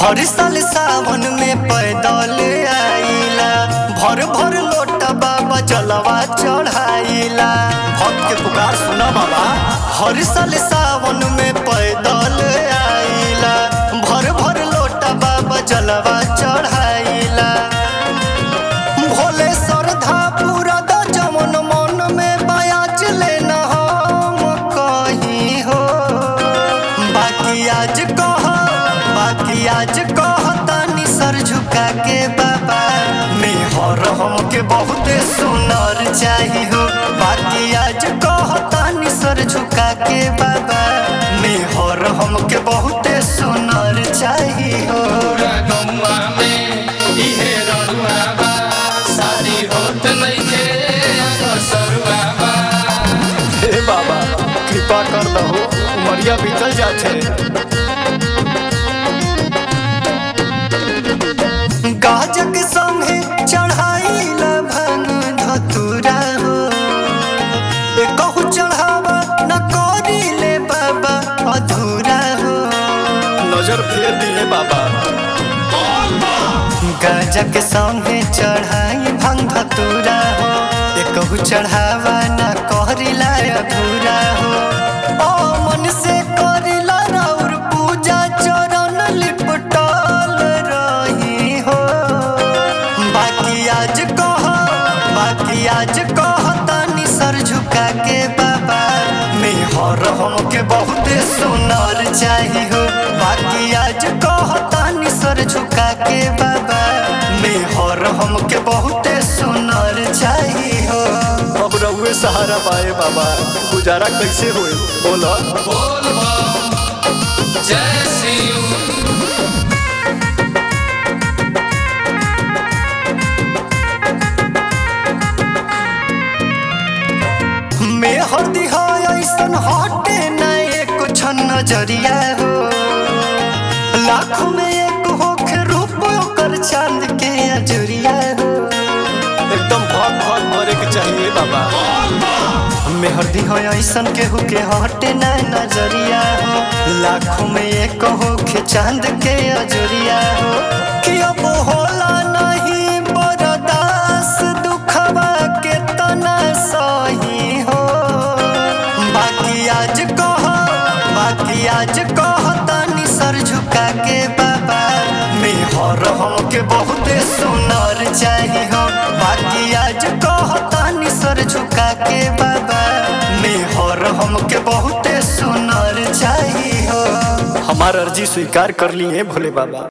हर साल सावन में पैदल आइला भर भर लोटा बाबा जलवा चढ़ाइला भक्त के पुकार सुना बाबा हर साल सावन में पैदल आइला भर भर लोटा बाबा जलवा चढ़ाइला भोले श्रद्धा पूरा द जमन मन में बयाच लेना हम कहीं हो बाकी आज कह बाकी आज कह तानी सर झुका के बाबा मेहर हमके बहुत सुनर चाही हो बाकी आज कह तानी सर झुका के बाबा मेहर हमके बहुत सुनर चाही हो गौवा में इहे रड़ुआ बा शादी होत नइखे कसरुआ बा हे बाबा कृपा कर दहो उमरिया बीतल जाते गाजक संगे चढ़ाइला भंग धतुरा हो ए कहू चढ़ावा न करिले बाबा अधूरा हो नजर फेर दिए बाबा गाजक संगे चढ़ाई भंग धतुरा हो ए कहू चढ़ावा न करिला अधूरा हो ओ मन से करिला राउर पूजा चरण लिपटल रही हो बाकी आज कह बाकी आज कह तानी सर झुका के बाबा मेहर हमके बहुत सुनर चाही हो बाकी आज कह तानी सर झुका के बाबा मेहर हमके बहुत सुनर चाही हो अब रहुए सहारा पाए बाबा गुजारा कैसे होए बोला बोल बम जय शिव मेहर दिहा ऐसन हटे न एक छन नजरिया हो लाखों में एक होखे रूप ओकर चांद के अजरिया हो एकदम भाग भाग मरे के चाहिए बाबा मेहर दिहा ऐसन केहू के हटे न नजरिया हो लाखों में एक होखे चांद के अजरिया हो कि अब होला नहीं बरदास दुखवा के तना सही हो बाकी आज कह बाकी आज कह तानी सर झुका के बाबा मेहर हमके बहुत सुनर चाही हो बाकी आज कह तानी सर झुका के बाबा मेहर हमके बहुत सुनर चाही हो हमार अर्जी स्वीकार कर लिए भोले बाबा